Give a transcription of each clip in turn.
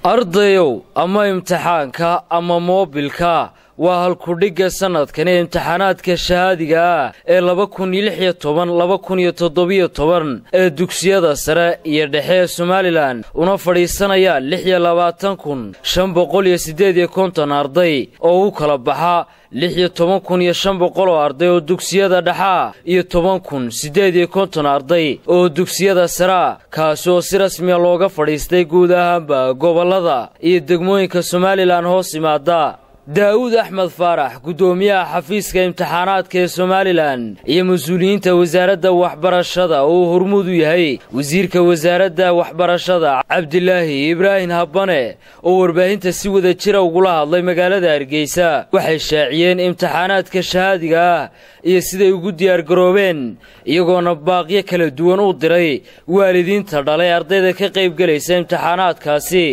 ardayow ama imtixaanka ama moobilka waa halkudhigga sannadkan ee imtixaanaadka shahaadiga ah ee laba kun iyo lix iyo toban laba kun iyo toddobiyo toban ee dugsiyada sare iyo dhexe ee somalilan una fadhiisanaya lix iyo labaatan kun shan boqol iyo siddeed iyo konton arday oo u kala baxa lix iyo toban kun iyo shan boqol oo arday oo dugsiyada dhexa iyo toban kun siddeed iyo konton arday oo dugsiyada sarea kaasi oo si rasmiya looga fadhiistay guud ahaanba gobollada iyo degmooyinka somalilan hoos yimaada daa'uud axmed faarax guddoomiyaha xafiiska imtixaanaadka ee somalilan iyo mas-uuliyiinta wasaaradda waxbarashada oo uu hormuud u yahay wasiirka wasaaradda waxbarashada cabdilaahi ibraahim habbane oo warbaahinta si wada jira ugula hadlay magaalada hargeysa waxay shaaciyeen imtixaanaadka shahaadiga ah iyo siday ugu diyaargaroobeen iyagoona baaqyo kala duwan u diray waalidiinta dhalay ardayda ka qaybgelaysa imtixaanaadkaasi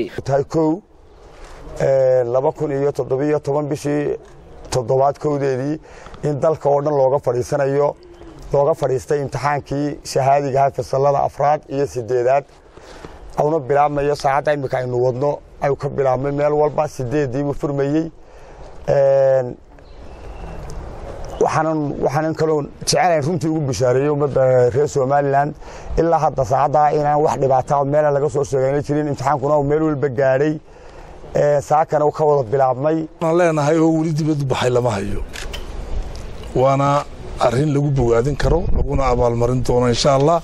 laba kun iyo toddobiyo toban bishii toddobaad kowdeedii in dalka oo dhan looga fadhiisanayo looga fadhiistay imtixaankii shahaadigaha fasallada afraad iyo sideedaad auna bilaabmayo saacadda iminka aynu wadno ayuu ka bilaabmay meel walba sideeddiibuu furmayey waxaanan kaloo jecelayn runtii ugu bishaareeyey ummadda reer somalilan ilaa hadda saacaddaa inaan wax dhibaata meela laga soo sheegayna jirin imtixaankuna uu meel walba gaadhay saakana ka wada bilaabmay aan leenahay oo weli dibadu baxay lama hayo waana arrin lagu bogaadin karo laguna abaalmarin doono insha allah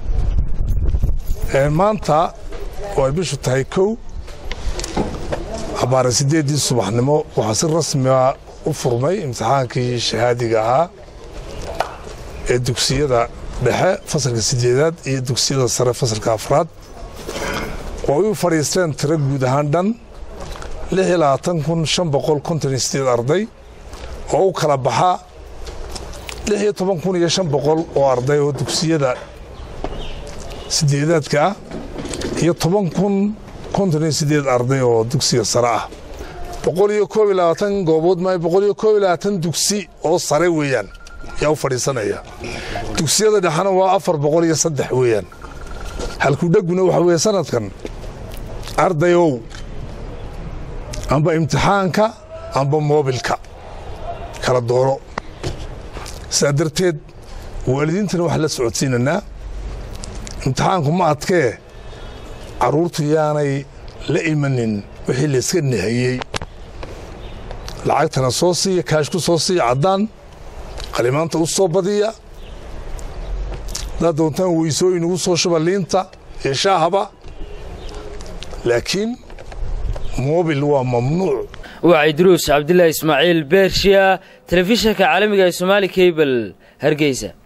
maanta oo ay bishu tahay kow abaare siddeeddii subaxnimo waxaa si rasmiga u furmay imtixaankii shahaadiga ahaa ee dugsiyada dhexe fasalka siddeedaad iyo dugsiyada sare fasalka afraad oo ay u fadhiisteen tiro guud ahaan dhan lix iyo labaatan kun shan boqol konton iyo sideed arday oo u kala baxa lix iyo toban kun iyo shan boqol oo arday oo dugsiyada sideedaadka ah iyo toban kun konton iyo sideed arday oo dugsiga sare ah boqol iyo koob iyo labaatan goobood maayo boqol iyo koob iyo labaatan dugsi oo sare weeyaan yaa u fadhiisanaya dugsiyada dhexena waa afar boqol iyo saddex weeyaan halkudheguna waxaa weeye sanadkan ardayow amba imtixaanka amba moobilka kala dooro sidaa darteed waalidiintana waxaan la socodsiinanaa imtixaanku ma adkee carruurtu yaanay la imanin wixii layska nahayey lacagtana soo siiya kaashku soo siiya caddaan qalimaanta u soo badiya haddaad doontaan weysooyin ugu soo shuba liinta iyo shaahaba laakiin mobil waa mamnuuc waa cidruus cabdilaahi ismaaciil beershiya telefishinka caalamiga ee somaali kabel hargeysa